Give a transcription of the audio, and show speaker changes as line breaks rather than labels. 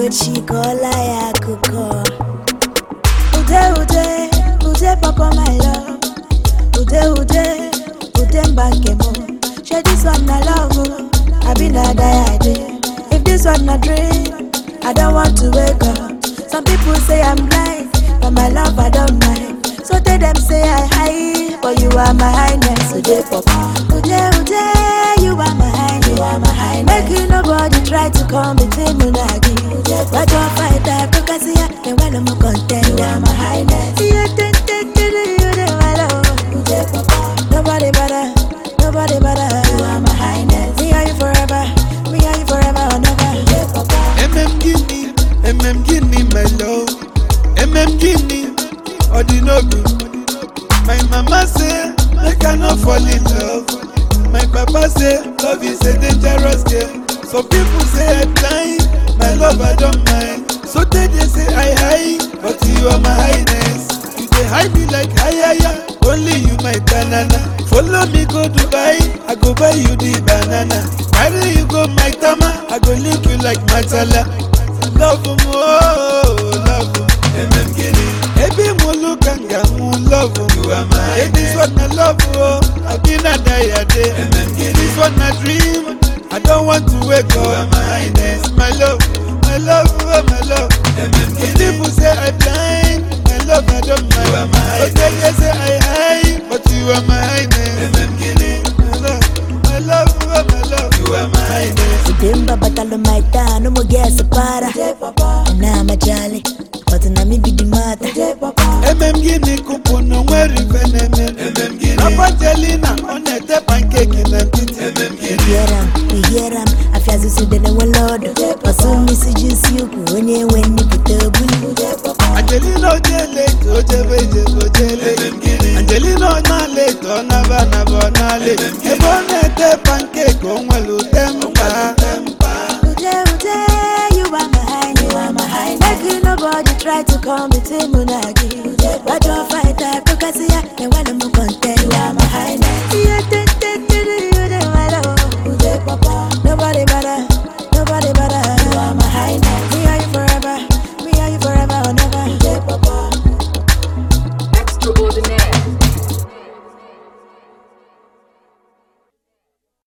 echi kọọla ya akụkọ ude ude ude papa my love ude ude ude mba nke m shey this one na love o abi na die i dey if this one na dream i don want to wake up some people say i'm blind but my love i don mind so tell them say i high but you are my highness ude papa ude ude you are my highness you are my highness make you nobody try to come between me and you wájú fight advocacy then when i'm a contender you are my highness you dey dey dey dey you dey my love ude papa nobody better nobody better you are my highness me and you forever me and you forever or never ude papa.
MM Guinea, MM Guinea, my love. MM Guinea, Odinobu. My mama say, make I not fall in love. My papa say, love is a dangerous game. Some people say I blind, my love I don't mind. So they, they say I high, but you are my highness. You dey hide me like hayaya, only you my banana. Follow me go Dubai, I go buy you the banana. Carry you go my tama, I go link you like matala. Love mo, oh, love mo. MM Guinea. Ebi mo look and mo love mo. You are my hey, this one I love oh, I been a die a day. MM Guinea. This one I dream, I don't want to wake up. You are my highness, my love, my love, oh, my love. MM Guinea. People say I blind, my love I don't mind. You are my highness. But they say I high, but you are my highness. MM Guinea. My love, my love, oh, my love. You are my highness.
Udemba batalo maita no mo gesa para na majali but na mi bidi mata
MM Guinea kupu no nwere ife na-eme MM Guinea Apangelina ọ na-ete pankeki na ntiti MM
we hear am we hear am afia zuzu de na welodo osu misi jusi ukwu onye nwe nnipụta obulu
Angelina ojele ito ojebe ijebe ojele Angelina ọ na-ala ito ọ naba naba ọ na-ala ebe ọ na-ete pankeki o nwere ute mkpa
ude ude you are my highness you are my highness make you nobody try to come between me and